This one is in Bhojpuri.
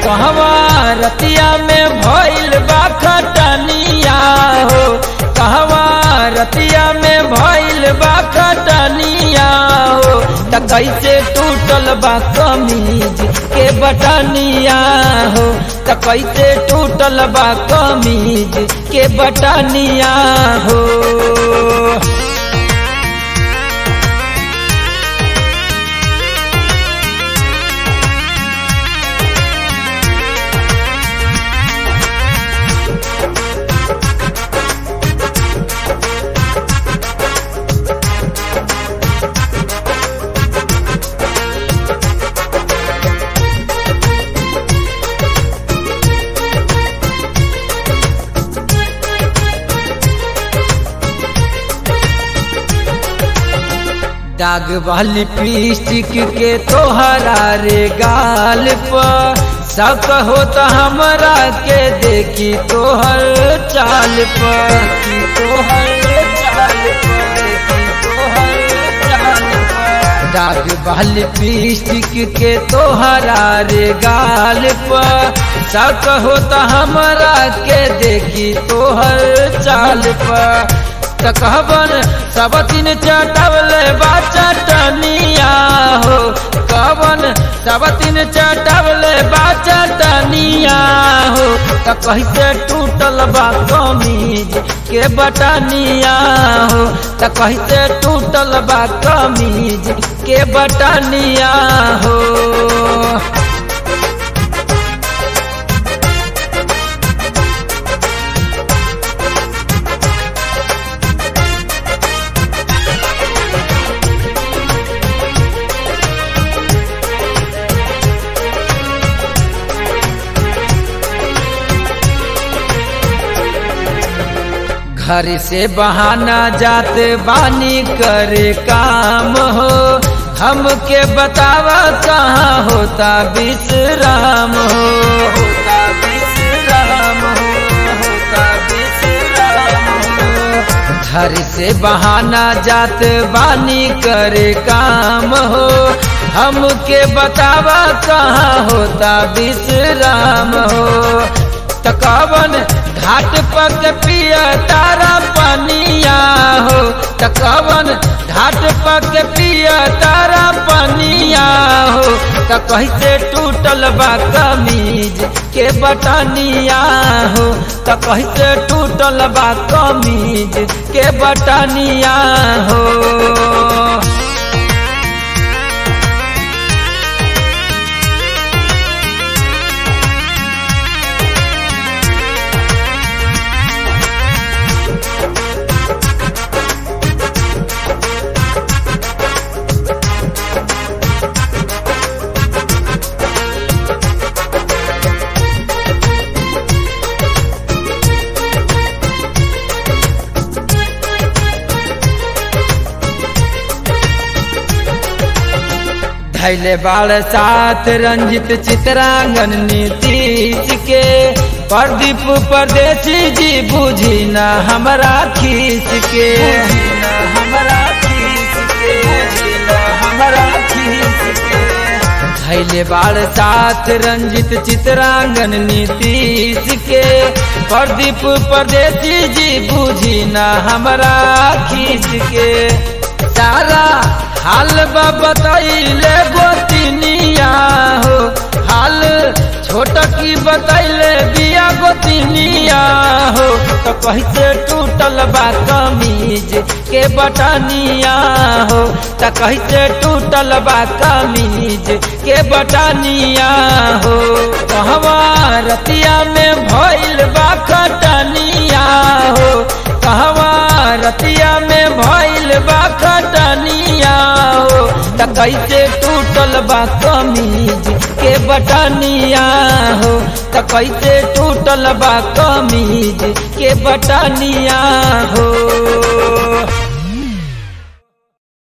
कहवा रतिया में भइल बा खटनिया हो कहवा रतिया में भइल बा खटनिया हो त कैसे टूटल बा कमीज के बटनिया हो त कैसे टूटल बा कमीज के बटनिया हो दाग वाली लिपस्टिक के तोहरा रे गाल पर शक होता हमरा के देखी तोहर चाल पर देखी तोहर चाल पर देखी तोहर चाल पर दाग वाली लिपस्टिक के तोहरा रे गाल पर शक होता हमरा के देखी तोहर चाल पर त कहबन सब दिन चटवले बा चटनिया हो कहबन सब दिन चटवले बा चटनिया हो त कैसे टूटल बा कमीज के बटनिया हो त कैसे टूटल बा कमीज के बटनिया हो घर से बहाना जाते बानी करे काम हो हमके बतावा कहाँ होता विश्राम हो होता विश्राम हो होता विश्राम हो घर से बहाना जाते बानी करे काम हो हमके बतावा कहाँ होता विश्राम हो तकावन घाट पक पिया तारा पनिया हो तकावन घाट पक पिया तारा पनिया हो त कैसे टूटल बा कमीज के बटनिया हो त कैसे टूटल बा कमीज के बटनिया हो धैले बाल साथ रंजित चित्रांगन नीतीश के प्रदीप परदेसी जी बुझी न हमरा खीस के हमरा खीस के हमरा खीस के धैले बाल साथ रंजित चित्रांगन नीतीश के प्रदीप परदेसी जी बुझी न हमरा खीस के सारा हाल बतैले गोतिनिया हो हाल छोट की बतैले बिया गोतिनिया हो तो कैसे टूटल बा कमीज के बटनिया हो तो कैसे टूटल बा कमीज के बटनिया हो कहवा रतिया में भइल बा खटनिया हो कहवा रतिया में भइल बा खटनिया हो त कैसे टूटल बा कमीज के बटनिया हो त कैसे टूटल बा कमीज के बटनिया हो